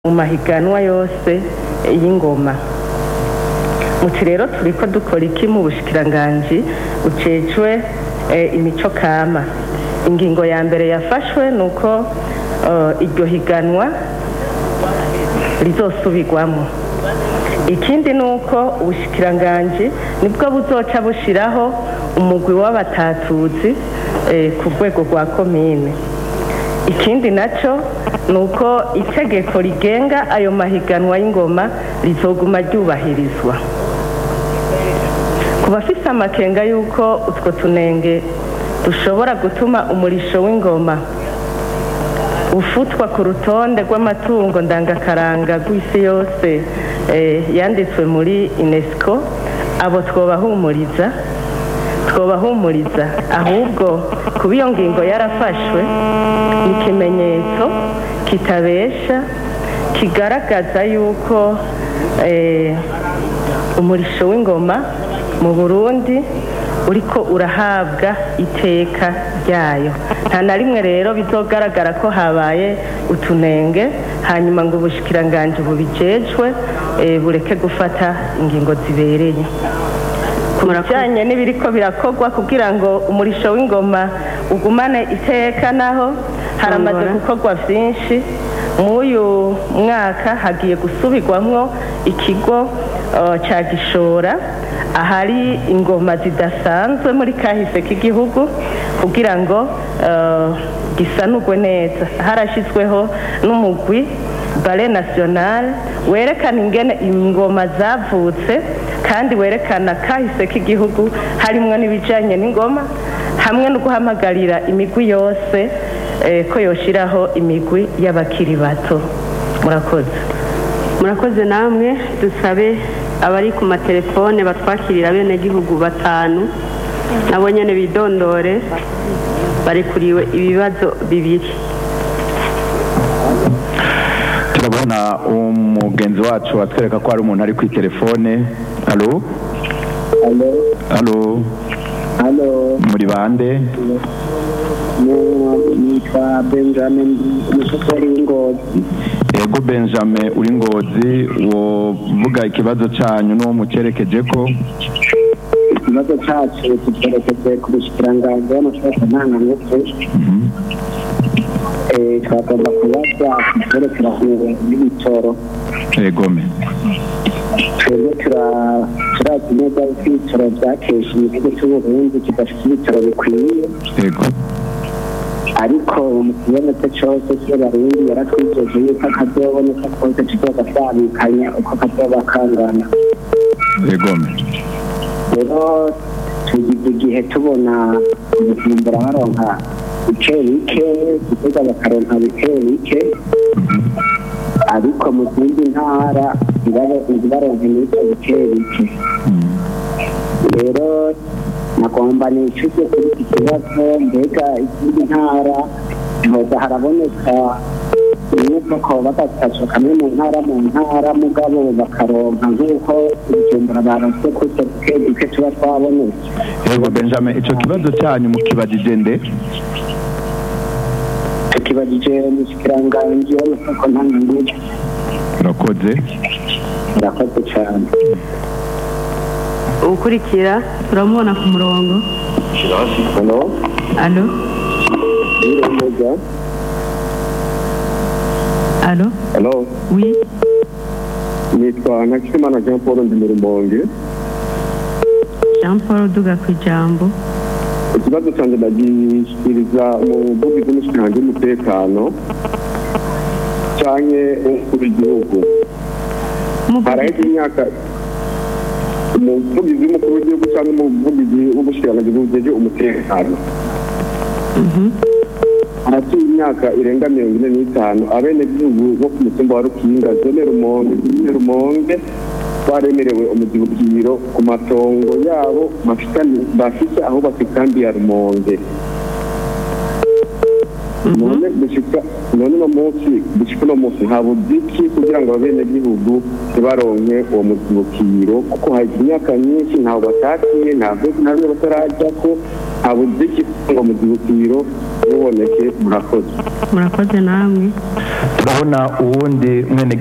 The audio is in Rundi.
mu mahiganwa yose y'ingoma muti rero turiko dukora iki mu bushikiranganji bucejwe eh, imico kama ingingo ya mbere yafashwe ni uko eh, iryo higanwa rizosubirwamo ikindi ni uko ubushikiranganji nibwo buzoca bushiraho umugwi w'abatatuzi eh, ku rwego rwa komine ikindi nacyo ni uko itegeko rigenga ayo mahiganwa y'ingoma rizoguma ryubahirizwa ku bafise amakenga y'uko utwo tunenge dushobora gutuma umurisho w'ingoma ufutwa ku rutonde rw'amatungo ndangakaranga rw'isi yose eh, yanditswe muri unesco abo twobahumuriza twobahumuriza ahubwo kuba iyo ngingo yarafashwe ni ikimenyetso kitabesha kigaragaza yuko eh, umurisho w'ingoma mu burundi uriko urahabwa iteka ryayo nta na rimwe rero bizogaragara ko habaye utunenge hanyuma ngo ubushikiranganji bubijejwe eh, bureke gufata ingingo zibereye ku bijyanye n'ibiriko birakorwa kugira ngo umurisho w'ingoma ugumane iteka naho haramaze Tongora. gukorwa byinshi mw'uyu mwaka hagiye gusubirwamwo ikigo eh, ca gishora ahari ingoma zidasanzwe muri kahise k'igihugu kugira ngo eh, gisanurwe neza harashyizweho n'umugwi bare national werekana ingene ingoma zavutse kandi werekana kahise k'igihugu harimwo n'ibijanye n'ingoma hamwe no guhamagarira imigwi yose eh, ko yoshiraho imigwi y'abakiri bato murakoze murakoze namwe dusabe abari ku matelefone batwakirira bene gihugu batanu nabo nyene bidondore barekuriwe ibibazo bibiri turabona umugenzi wacu atwereka ko hari umuntu ari kuri telefone alo Halo, alo halo, muri bande mu- nitwa Benjamin umushoferi w'ingozi. ego benjamin uri ngozi wovuga ikibazo cyanyu n'uwo mucerekeje ko Ikibazo cacu tucerekeje ku bushikiranganji w'amashoka ntangangufu. Eh, twagomba kubaza ivyerekeranye n'ibitoro. egome Twebwe tura- turazi neza yuko ibitoro vyakesha igihugu c'Uburundi kidafite ibitoro bikwiye. ego ariko mu kibonetse cyose cy'abarundi yaratwijeje yuko akazoboneka kose kizoba kabikanya uko kazoba kangana egome rero tugize igihe tubona ubujumbura baronka bike bike gitega bakaronka bike bike ariko mu zindi ntara ntibaro- ntibaronke n'ibyo bike bike rero nagomba nicuze kuri iki kibazo mbega izindi ntara ntihoza haraboneka nuko ko bagafasha kamwe mu ntara mu ntara mugabo bakaronka nk'uko ibijumbura baronse kutwo duke duke tuba twabonetse ego benjamin icyo kibazo cyanyu mukibajije nde tukibagije umushikiranganji w'amasoko ntangangufu urakoze murakoze cyane ukurikira turamubona ku murongo hano alo yiremeza alo Hello, wi nitwa Nakimana Jean Paul ndi mu Rumonge. jean paul duga ku ijambo Ikibazo cyanjye ndagishikiriza umuvugizi w'umushikiranganji w'umutekano canke umukuru w'igihugu. Haraheze imyaka umuvugizi w'umukuru w'igihugu cyangwa umuvugizi w'umushikiranganji bujeje umutekano. haratuye imyaka irenga mirongo ine n'itanu abenegihugu bo ku mutumba wa rukinga zone rumonge zone rumonge baremerewe umuzibukiro ku matongo yabo bafitanye- bafise aho bafikambi ya rumonge none gushika none uno munsi gushika uno munsi habuze iki kugira ngo abenegihugu ntibaronke uwo muzibukiro kuko hari imyaka myinshi ntaho batakiye ntabwo ntabwo batarajya ko habuze iki ngo mu gihutiro muboneke murakoze murakoze namwe turabona uwundi mwene